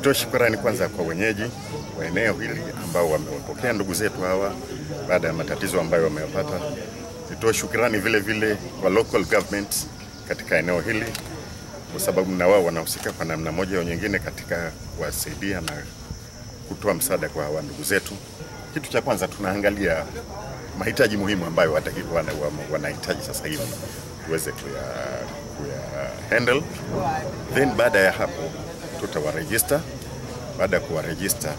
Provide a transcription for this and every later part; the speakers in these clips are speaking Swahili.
Nitoe shukrani kwanza kwa wenyeji wa eneo hili ambao wamewapokea ndugu zetu hawa baada ya matatizo ambayo wameyapata. Nitoe shukrani vile vile kwa local government katika eneo hili kwa sababu na wao wanahusika kwa namna moja au nyingine katika kuwasaidia na kutoa msaada kwa hawa ndugu zetu. Kitu cha kwanza tunaangalia mahitaji muhimu ambayo wanahitaji wana, wana sasa hivi tuweze kuya, kuya handle, then baada ya hapo tutawarejista. Baada ya kuwarejista,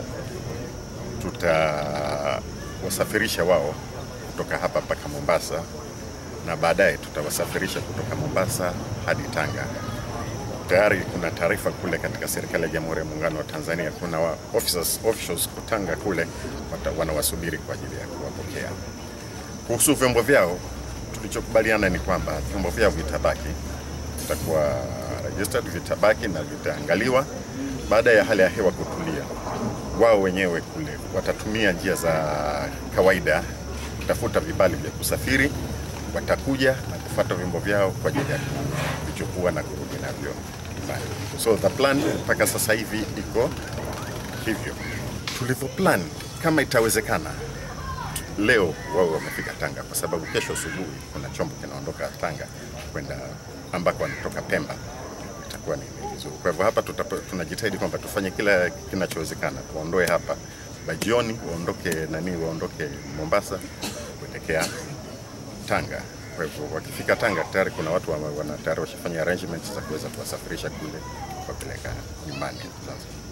tutawasafirisha wao kutoka hapa mpaka Mombasa, na baadaye tutawasafirisha kutoka Mombasa hadi Tanga. Tayari kuna taarifa kule katika serikali ya Jamhuri ya Muungano wa Tanzania, kuna wa officers, officials kutanga kule wanawasubiri kwa ajili ya kuwapokea. Kuhusu vyombo vyao, tulichokubaliana ni kwamba vyombo vyao vitabaki, vitakuwa registered, vitabaki na vitaangaliwa. Baada ya hali ya hewa kutulia, wao wenyewe kule watatumia njia za kawaida kutafuta vibali vya kusafiri, watakuja na kufuata vyombo vyao kwa ajili ya kuvichukua na kurudi navyo nyumbani. So the plan mpaka sasa hivi iko hivyo tulivyo plan. Kama itawezekana leo wao wamefika Tanga, kwa sababu kesho asubuhi kuna chombo kinaondoka Tanga kwenda ambako wanatoka Pemba, itakuwa ni vizuri. Kwa hivyo hapa tunajitahidi kwamba tufanye kila kinachowezekana, tuondoe hapa bajioni, waondoke nani, waondoke Mombasa kuelekea Tanga. Kwa hivyo wakifika Tanga tayari kuna watu wana tayari washafanya arrangements za kuweza kuwasafirisha kule kuwapeleka nyumbani Zanzibar.